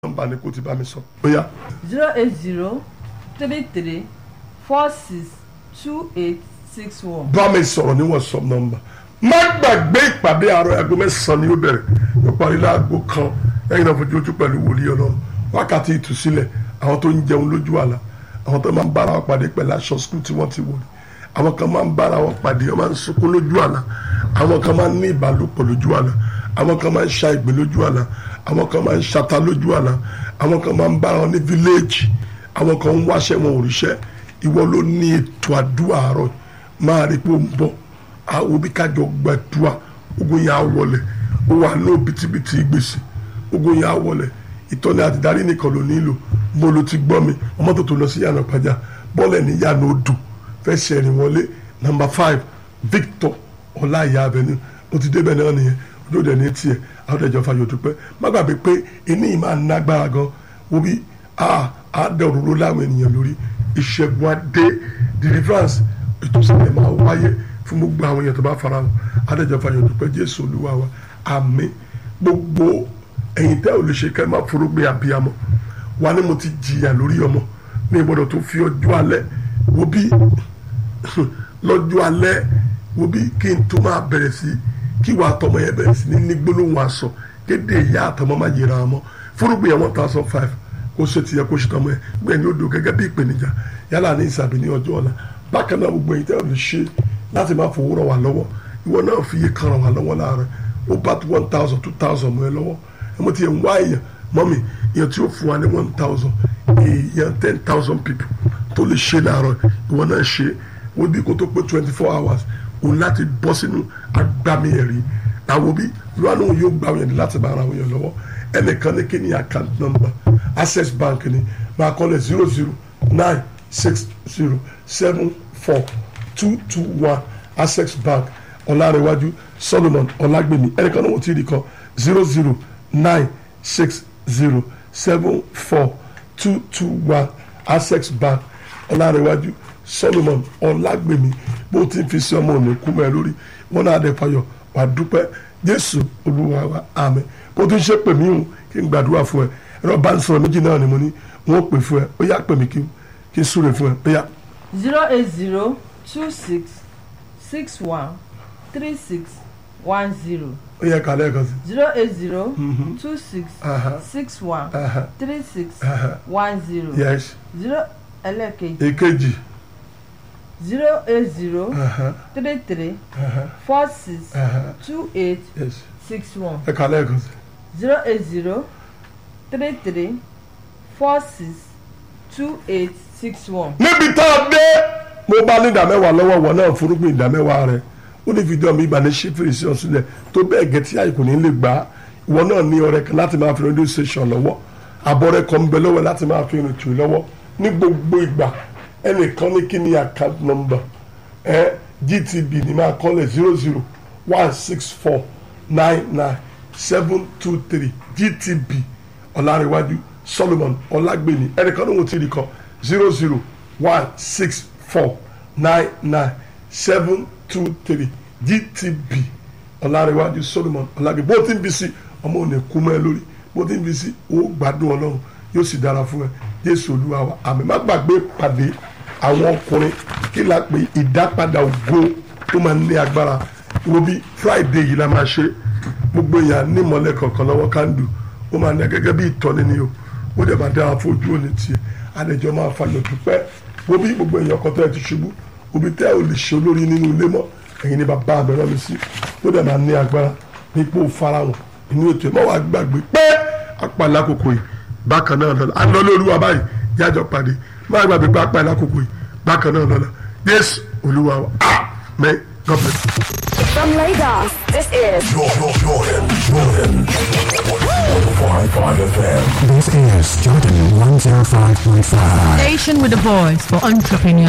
nọ́mbà ni kò ti bá mi sọ bóyá zero eight zero three three four six two eight six one. bá mi sọ̀rọ̀ ní whatsapp nọ́mbà má gbàgbé ìpàdé àárọ̀ aago mẹ́sàn-án ni ó bẹ̀rẹ̀ yóò parí láago kan ẹ̀yin náà fojú ojú pẹ̀lú wòlíì ọlọ́run wákàtí ìtúsílẹ̀ àwọn tó ń jẹun lójú àlá àwọn tó máa ń bára wọn pàdé pẹ̀lú aṣọ skul tí wọ́n ti wò ní àwọn kan máa ń bára wọn pàdé wọn máa ń sunkún lójú àlá àwọn kan máa ń ní ìbálòpọ̀ lójú àlá àwọn kan máa ń ṣa ìgbín lójú àlá àwọn kan máa ń ṣata lójú àlá àwọn kan máa ń bára wọn ní fíléèjì àwọn kan ń wáṣẹ́ wọn ò ríṣẹ́ ìwọ ló ní ètò àdúrà àárọ̀ máa rí pé ó ń bọ̀ àwọn òbí kájọ gbàdúrà ogun yẹn á wọlé ó wà ní òbítíbitì gbèsè ogun yẹn á wọlé ìtọ́ni àti darí nìkan ló nílò mo ló ti gbọ́ mi ọmọ tó tó lọ sí yànnà pàjá bọ́ọ̀lù ní yànnà odò fẹ́ ṣẹ̀rìn wọlé nàmbà five Victor ọláìyá avenue ó ti débẹ̀ náà nìyẹn ojú òde ní tiẹ̀ àwọn ọ̀dẹ̀jọ́ fàyọ̀ dúpẹ́ má gbàgbé pé iní yìí máa nágbára gan wo bí a a dẹ òróró láwọn ènìyàn lórí ìṣẹ́gun adé deliverance ìtúsílẹ̀ máa wáyé fún gbogbo àwọn èèyàn tó bá fara hàn adẹ́jọ́ fàyọ̀ dúpẹ́ Jésù Olúwa wa àmín gbogbo ẹ̀yin tẹ́ ò lè ṣe kẹ́ ẹ má forógbé abiyamọ wa ni mo ti jìyà lórí ọmọ ní ìgbọ́dọ̀ tó fi ọjọ́ alẹ́ wo bí lọ́jọ́ alẹ́ wo bí kí n tó máa bẹ̀rẹ̀ sí kí wàá tọmọ yẹn bẹ̀rẹ̀ sí ní ní gbólóhùn aṣọ kéde ìyá àtọmọ má yẹra ọmọ forógbé yẹn one thousand five kó ṣe tiẹ̀ kó ṣe tọmọ yẹn gbẹ̀yìn odò gẹ́gẹ́ bí ìpèníjà yálà ní ìsàbí ní ọjọ́ ọ̀la bákan náà gbogbo ẹ̀yin tẹ́ ò lè ṣe láti máa fowó ràn wá lọ́wọ́ ìwọ náà fi iye kan ràn wá lọ́wọ́ láàárọ̀ ó bá one thousand two thousand mọ́ ẹ lọ́wọ́ ẹ mo ti yẹn wá èèyàn mọ́mì èèyàn tí ó fún wa ní one thousand èèyàn ten thousand people tó lè ṣe láàárọ̀ ìwọ náà ṣe ó bí kó tó pé twenty four hours òun láti bọ́ sínú agbami ẹ̀rí àwọn bí lọ́nà òun yóò gbà wọ́n yẹn láti bá ara wọn yẹn lọ́wọ́ ẹnìkan ní kí ni account number access bank ni máa kọ́ lẹ̀ zero zero nine six zero seven four two two one access bank ọ̀làrẹ̀wájú solomon ọ̀làgbèmí ẹnìkan náà wọ́n ti rí kan zero zero nine six zero seven four two two one access bank ọ̀làrẹ̀wájú solomon ọ̀làgbèmí bó ti fi sí ọmọ òní kú mọ́ ẹ lórí wọn náà dẹ̀ fayọ̀ wà dúpẹ́ jésù olúwa wa àmín bó ti ṣe pè mí hùn kí n gbàdúrà fún ẹ ẹ̀rọ bá ń sọ̀rọ̀ méjì náà ni mo ní wọ́n pè fún ẹ ó yá pè mí kí n súre fún ẹ ó yá. zero eight zero two six six one three six one zero ó yẹ kálẹ̀ kan sí. zero eight zero two six Aha. six one Aha. three six Aha. one zero yes zero ẹlẹ́kejì èkejì zero eight zero Aha. three three Aha. four six Aha. two eight yes six one ẹ kálẹ̀ kan sí. zero eight zero three three four six two eight six one. níbi tá a dé mo bá ní ìdá mẹ́wàá lọ́wọ́ wọn náà forúgbìn ìdá mẹ́wàá rẹ̀ ó ní fídíò mi ìbànú ṣí fèrèsé ọ̀sílẹ̀ tó bẹ́ẹ̀ gẹ́ tí àyè kò ní lè gbà á ìwọ náà ní ọrẹ kan láti máa fi rédíò station lọ́wọ́ àbọ̀rẹ́ kan ń bẹ lọ́wọ́ láti máa fi rìn tù lọ́wọ́ ní gbogbo ìgbà ẹnìkan ní kí ni account number ẹ GTB ní máa kọ́lẹ̀ zero zero one six four nine nine seven two three GTB ọ̀làríwájú Solomon ọ̀làgbèmí ẹnìkan ní wọ́n ti rí kọ́ zero zero one six four nine nine seven two three GTB ọ̀làríwájú Solomon ọ̀làgbèmí bó ti ń bí sí ọmọ òní kú mọ́ ẹ lórí bó ti ń bí sí ó gbádùn ọlọ́run yóò sì dára fún ẹ Jésù Olúwa wa àmì má gbàgbé pàdé àwọn ọkùnrin kí la pè ìdápadà ògo tó máa ń ní agbára wo bí Friday yìí la máa ṣe gbogbo èèyàn ní ìmọ̀lẹ̀ kọ̀ọ̀kan lọ́wọ́ kándù ó máa ní gẹ́gẹ́ bí ìtọ́ni ni o ó dẹ̀ máa dára fún ojú òní tiẹ̀ àdẹ̀jọ́ máa fàyọ̀ dúpẹ́ wo bí gbogbo èèyàn kan tó ẹ ti ṣubú òbí tẹ́ ò lè ṣe olórí nínú ilé mọ́ ẹ̀yin ni bàbá àbẹ̀rẹ̀ mi sí ó dẹ̀ máa ní agbára nípò farahàn inú ètò ẹ̀ mọ́ wàá gbàgbé pé apàlà àkókò yìí bákan náà lọ́la à ń lọ lórí wa báyìí yájọ pàdé má gbàgbé pé apàlà àkókò yìí bákan náà lọ́la Jésù Olúwa wa amen God bless you. From Lagos, this is Jordan, Jordan, Jordan. 105.5 FM. This is Jordan 105.5. Station with a voice for entrepreneurs.